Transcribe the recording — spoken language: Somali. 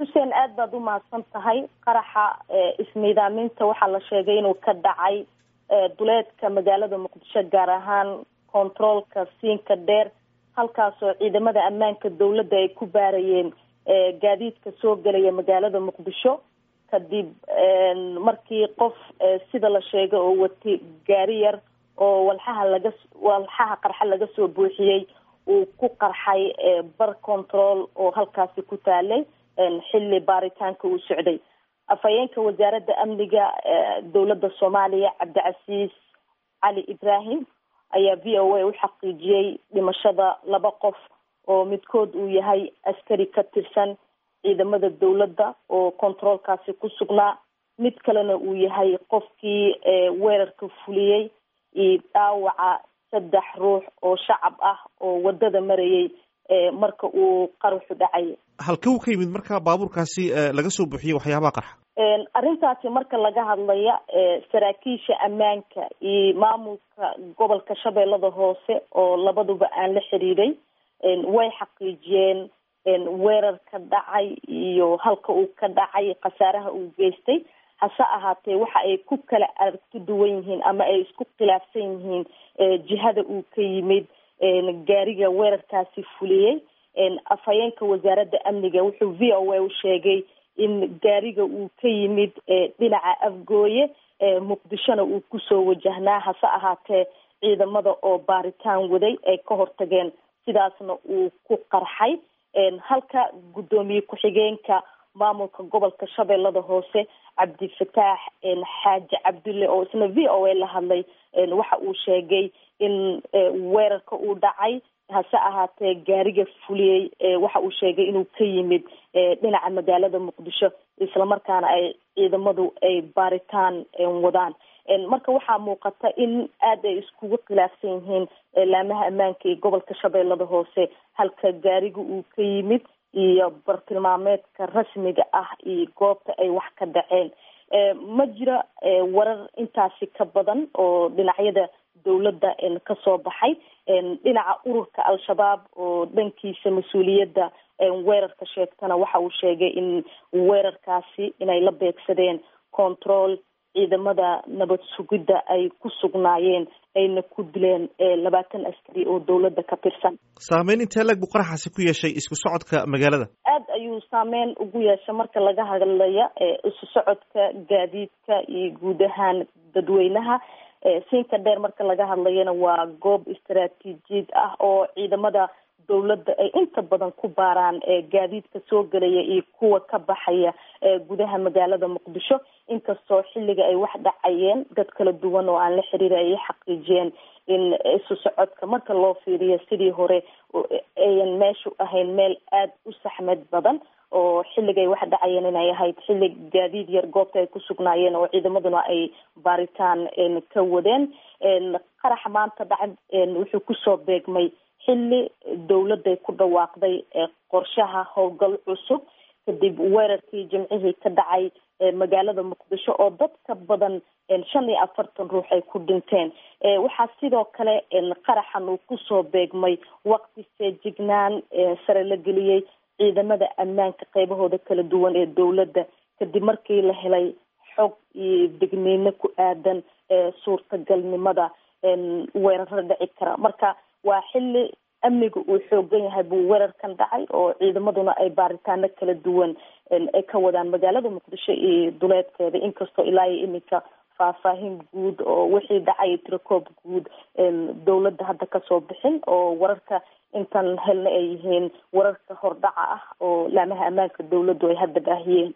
xuseen aad baad u mahadsan tahay qaraxa ismiidaaminta waxaa la sheegay inuu ka dhacay duleedka magaalada muqdisho gaar ahaan controolka siinka dheer halkaasoo ciidamada ammaanka dowladda ay ku baarayeen gaadiidka soo gelaya magaalada muqdisho kadib markii qof sida la sheegay oo watay gaari yar oo walxaha laga walxaha qarxa laga soo buuxiyey uu ku qarxay bar control oo halkaasi ku taalay xilli baaritaanka uu socday afhayeenka wasaaradda amniga dowladda soomaaliya cabdicasiis cali ibrahim ayaa v o a u xaqiijiyey dhimashada laba qof oo midkood uu yahay askari ka tirsan ciidamada dowladda oo controolkaasi ku sugnaa mid kalena uu yahay qofkii weerarka fuliyey iyo dhaawaca saddex ruux oo shacab ah oo wadada marayay marka uu qaruxu dhacay halkee uu ka yimid marka baabuurkaasi laga soo buuxiyey waxyaabaha qarxa arrintaasi marka laga hadlaya saraakiisha ammaanka iyo maamulka gobolka shabeellada hoose oo labaduba aan la xiriiray way xaqiijiyeen weerarka dhacay iyo halka uu ka dhacay khasaaraha uu geystay hase ahaatee waxa ay ku kala aragti duwan yihiin ama ay isku khilaafsan yihiin jihada uu ka yimid gaariga weerarkaasi fuliyey afhayeenka wasaaradda amniga wuxuu v o a u sheegay in gaariga uu ka yimid dhinaca afgooye muqdishona uu kusoo wajahnaa hase ahaatee ciidamada oo baaritaan waday ay ka hortageen sidaasna uu ku qarxay halka guddoomiye ku-xigeenka maamulka gobolka shabeellada hoose cabdifataax xaaji cabdulle oo isna v o a la hadlay waxa uu sheegay in weerarka uu dhacay hase ahaatee gaariga fuliyey waxa uu sheegay inuu ka yimid dhinaca magaalada muqdisho islamarkaana ay ciidamadu ay baaritaan wadaan marka waxaa muuqata in aad ay iskugu khilaafsan yihiin laamaha ammaanka iyo gobolka shabeellada hoose halka gaariga uu ka yimid iyo bartilmaameedka rasmiga ah iyo goobta ay wax ka dhaceen ma jira warar intaasi ka badan oo dhinacyada dowladda kasoo baxay dhinaca ururka al-shabaab oo dhankiisa mas-uuliyadda weerarka sheegtana waxa uu sheegay in weerarkaasi inay la beegsadeen control ciidamada nabad sugidda ay ku sugnaayeen ayna ku dileen labaatan askari oo dowladda ka tirsan saameyn intee lag buu qaraxaasi ku yeeshay isku socodka magaalada aad ayuu saameyn ugu yeeshay marka laga hadlaya isu socodka gaadiidka iyo guud ahaan dadweynaha siinka dheer marka laga hadlayana waa goob istaraatiijiyad ah oo ciidamada dowladda ay inta badan ku baaraan gaadiidka soo gelaya iyo kuwa ka baxaya gudaha magaalada muqdisho inkastoo xilliga ay wax dhacayeen dad kala duwan oo aan la xiriira ay xaqiijiyeen in isu socodka marka loo fiiriyo sidii hore ayan meeshu ahayn meel aada u saxmad badan oo xilligay wax dhacayeen inay ahayd xilli gaadiid yar goobta ay ku sugnaayeen oo ciidamaduna ay baaritaan ka wadeen qaraxa maanta dhaca wuxuu kusoo beegmay xilli dowladday ku dhawaaqday qorshaha howlgal cusub kadib weerarkii jimcihii ka dhacay magaalada muqdisho oo dad ka badan shan iyo afartan ruux ay ku dhinteen waxaa sidoo kale qaraxan uu kusoo beegmay waqti feejignaan sare la geliyey ciidamada ammaanka qeybahooda kala duwan ee dowladda kadib markii la helay xog iyo degniino ku aadan suurtagalnimada weeraro dhici kara marka waa xilli amniga uu xoogan yahay buu weerarkan dhacay oo ciidamaduna ay baaritaano kala duwan ay ka wadaan magaalada muqdisho iyo duleedkeeda inkastoo ilaa iyo iminka faahfaahin guud oo wixii dhacay tirakoob guud dowladda hadda kasoo bixin oo wararka intan helna ay yihiin wararka hordhaca ah oo laamaha ammaanka dowladdu ay hadda baahiyeen